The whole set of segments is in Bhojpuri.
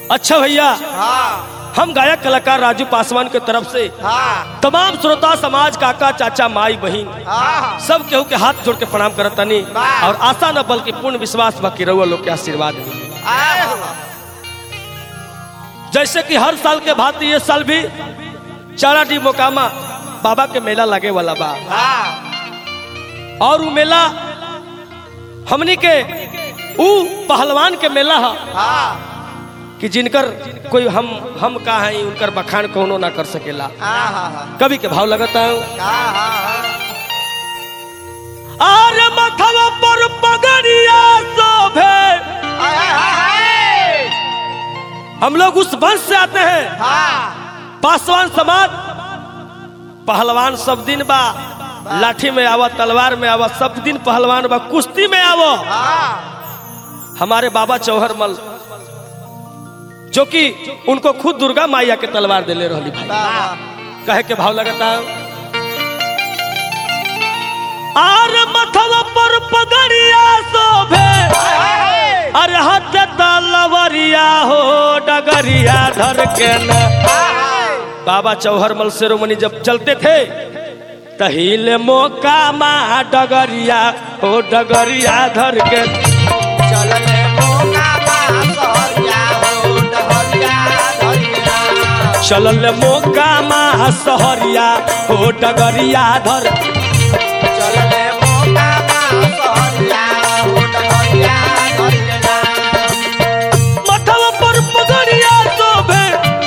अच्छा भैया हाँ हम गायक कलाकार राजू पासवान के तरफ से हाँ तमाम श्रोता समाज काका चाचा माई बहन हाँ सब केहू के हाथ जोड़ के प्रणाम करत तनी वाह। और आशा न बल्कि पूर्ण विश्वास बाकी रहुआ लोग के आशीर्वाद मिली आए जैसे कि हर साल के भांति ये साल भी चाराडी मोकामा बाबा के मेला लगे वाला बा हाँ और वो मेला हमनी के ऊ पहलवान के मेला है हाँ कि जिनकर कोई हम हम का है उनकर बखान कोनो ना कर सकेला हाँ हाँ कवि के भाव लगता है हाँ हाँ आर मथवा पर पगड़िया शोभे हम लोग उस वंश से आते हैं हाँ पासवान समाज पहलवान सब दिन बा लाठी में आवा तलवार में आवा सब दिन पहलवान बा कुश्ती में आवो हाँ हमारे बाबा चौहर मल जो कि उनको खुद दुर्गा माइया के तलवार देले रहली भाई कहे के भाव लगता है आर मथवा पर पगड़िया शोभे अरे हाथ तलवरिया हो डगरिया धर के न बाबा चौहर मल सेरोमनी जब चलते थे तहिले मोका मा डगरिया हो डगरिया धर के चलने मोका सहरिया हो डहरिया धरिया चलल मोका मा सहरिया हो डगरिया धर चलने मोका सहरिया हो डहरिया धरिया मथवा पर पगड़िया शोभे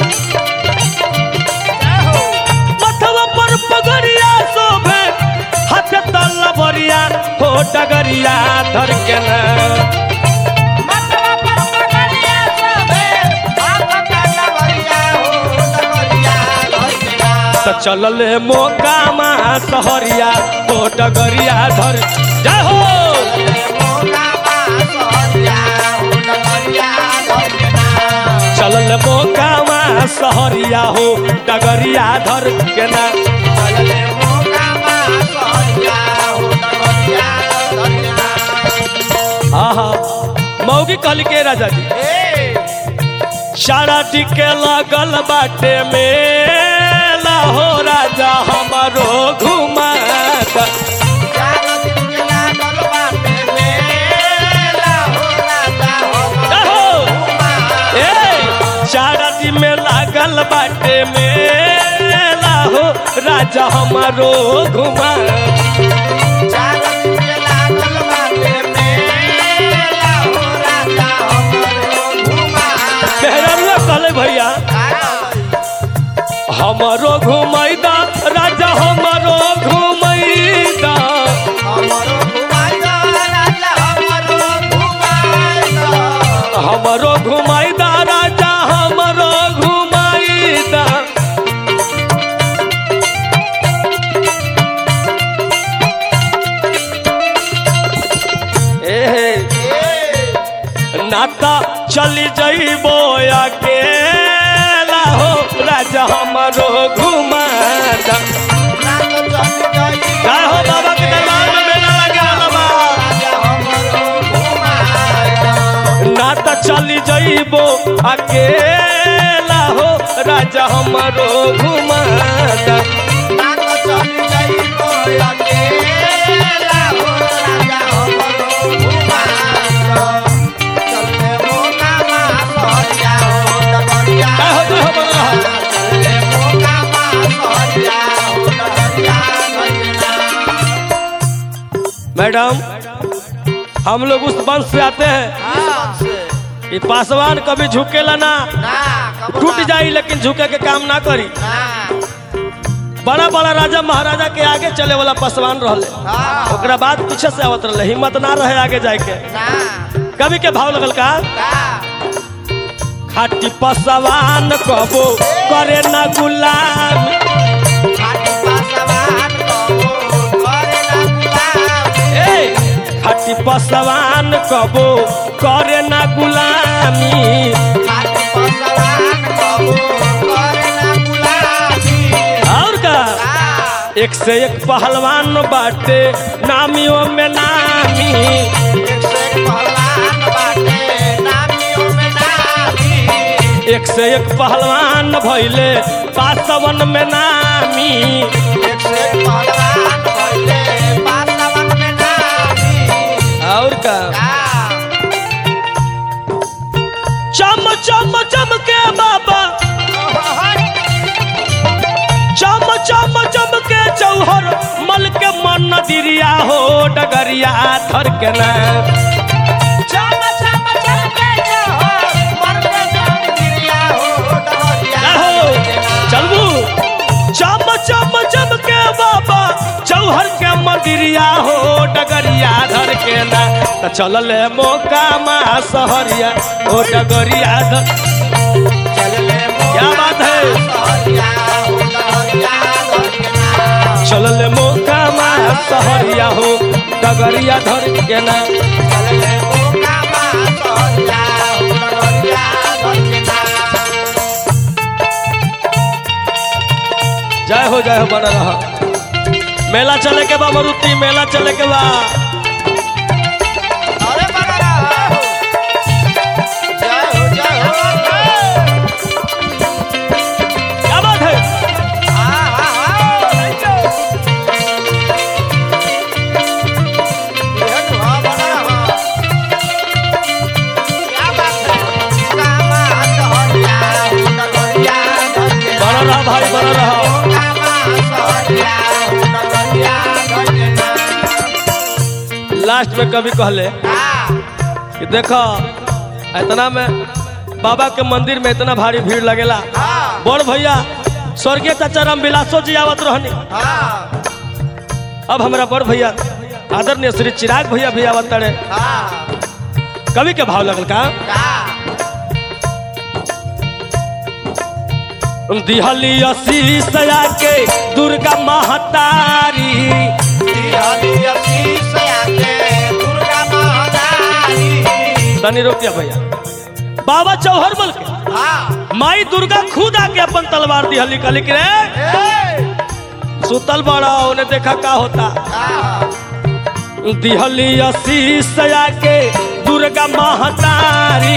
मथवा पर पगड़िया शोभे हाथ तलवरिया हो डगरिया धर के न मतवा पर पगड़िया सबे हाथ तलवरिया हो डहरिया धरिया त चलल मोका मा सहरिया हो डगरिया धर जय हो चलल मोका मा सहरिया हो डगरिया धर के न आहा मौगी कहली के राजा जी सारा टिके लगल बाटे मेला हो राजा हमारो घुमा ए सारा दिन में लागल बाटे मेला हो राजा हमारो घुमा मेहरारुआ कहले भैया हमारो घुमैदा राजा हमारो घुमैदा हमारो घुमैदा राजा हमारो घुमैदा ए नाता चली जइबो अकेला हो राजा हमारो घुमाता काय हो बाबा के दरबार में मेला लगा बा नाता चली जइबो अकेला हो राजा हमारो घुमाता काय हो काय हो बोल रहा मैडम हम लोग उस वंश से आते हैं ये पासवान कभी झुकेला ना टूट जाई लेकिन झुके के काम ना करी बड़ा बड़ा राजा महाराजा के आगे चले वाला पासवान रहले ओकरा बाद पीछे से आवत रहले हिम्मत ना रहे आगे जाए के कभी के भाव लगल का खाटी पसवान कबो करे ना गुलाम ए खाटी पसवान कबो करे ना गुलामी और का एक से एक पहलवान बाटे नामियों में नामी एक से एक पहलवान भैले पासवन में नामी एक से पहलवान भइले पासवन में नामी और का का चम चम चम के बाबा चम चम चम के चौहर मल के मन दिरिया हो डगरिया थर के ना चम चम चम के जो हो मन के जान गिरिया हो डहरिया हो चलबू चम चम चम के बाबा चौहर के मंदिरिया हो डगरिया धर के ना त चलल मौका मा सहरिया हो डगरिया धर चल ले क्या बात है? सहरिया हो डहरिया धरना चलल मौका मा सहरिया हो डगरिया धर के ना चल ले मौका मा सहरिया हो डहरिया धरना जय हो जय हो बना रहा मेला चले के बा मरुति मेला चले के बा अरे बना रहा हो जय हो जय हो क्या बात है हा हा हा नहीं तो ये तो हा बना रहा क्या बात है कामा सहरिया हो डहरिया धरना बना रहा भाई बना रहा लास्ट में कभी कहले कि देखो इतना में बाबा के मंदिर में इतना भारी भीड़ लगेला बड़ भैया स्वर्गीय चाचा राम बिलासो जी आवत रहनी अब हमारा बड़ भैया आदरणीय श्री चिराग भैया भी आवत तड़े कवि के भाव लगल का दिहली शीश के दुर्गा महतारी तनी रोक दिया भैया बाबा चौहर बल के माई दुर्गा खुद आके अपन तलवार दिहली कहली कि रे सुतल बड़ा उन्हें देखा का होता दिहली शीश के दुर्गा महतारी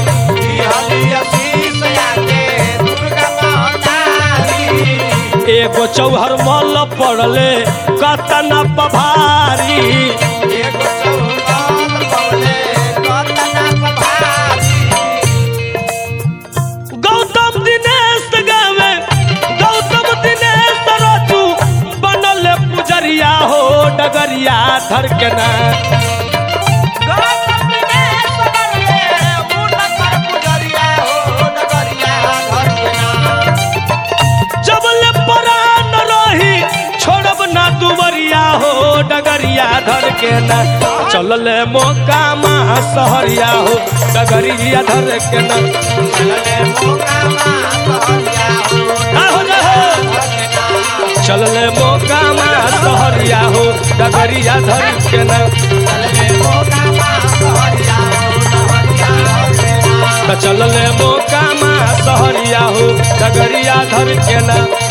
एगो चौहर मल पड़ले कतना पभारी गौतम दिनेश गावे गौतम दिनेश रतु बनल पुजरिया हो डगरिया धड़कना जबल परान रही छोड़ब ना दुवरिया हो डगरिया धर के ना चलल मौका मा सहरिया हो डगरिया धर के ना ना हो जा हो चलल मौका मा सहरिया हो डगरिया धर के ना त चलल मौका मा सहरिया हो डगरिया धर के ना